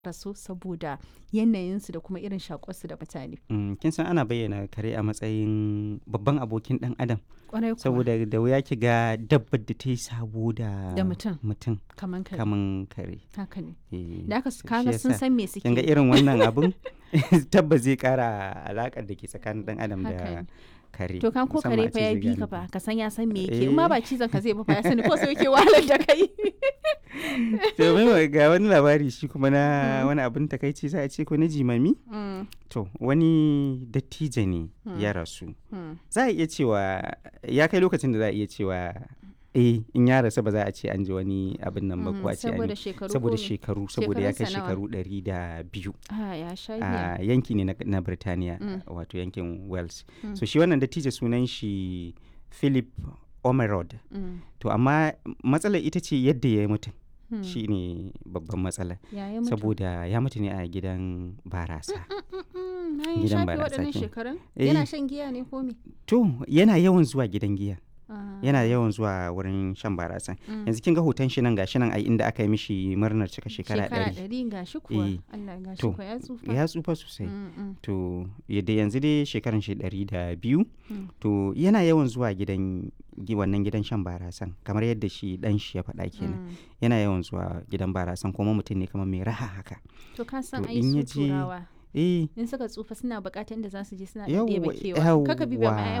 rasu saboda yanayinsu da kuma irin shaƙwarsu da mutane. Mm, kin san ana bayyana kare a matsayin babban abokin ɗan adam Ƙwarai kuwa saboda da wuya ki ga dabbar da ta yi sabo da Da mutum. mutum kaman kare. kaman kare Haka ne. Eh, Da aka shi kaga sun yasa san me suke. kin ga irin wannan abun tabbas zai kara alaƙar da ke tsakanin ɗan adam Haka da ne. kare To kan ko musamman kare a fa ce ya zai bi ka gane fa ka san ya san me yake in ma Eh. ba cizon ka zai ba fa ya sani ko sai yake wahalar da kai. to mai ga wani labari shi kuma na wani abin takaici sai a ce ko na jimami Mm, to wani dattijo ne ya rasu mm. za a iya cewa ya kai lokacin da za a iya cewa eh in ya rasu ba za a ce an ji wani abin nan ba ko a ce an saboda yi- shekaru saboda ko me? shekaru saboda ya kai Shekarunsa nawa? shekaru ɗari da biyu Ah, ya sha giya. a yanki ne na, na Birtaniya Mm. wato yankin Wales Mm. so shi wannan dattijo sunan shi Philip Omerod Mm, to amma matsalar ita ce yadda ya yi mutum mm. shi ne babban matsala Ya yi mutu. saboda ya mutu ne a gidan barasa Mm, na yi gidan shafe barasa waɗannan kenan. shekarun? Eh. Yana shan giya ne ko me? to yana yawan zuwa gidan giya Ah, yana yawan zuwa wurin shan barasa mm. yanzu kin ga hoton shi nan gashi nan a inda aka yi mishi murnar cika shekara ɗari ɗari ga shi kuwa. Eh. Allah ga shi To, kuwa ya tsufa. ya tsufa sosai Mm, mm, to yadda yanzu dai shekaran shi ɗari da biyu Mm. to yana yawan zuwa gidan gi- wannan gidan shan barasan kamar yadda shi dan shi ya faɗa kenan mm. yana yawan zuwa gidan barasan kuma mutum ne kamar mai raha haka To ka san To, ai in ya su je- turawa eh in suka tsufa suna buƙatar inda za su je suna Yawwa- ɗebe kewa. Kaka bi ba ma yawwa.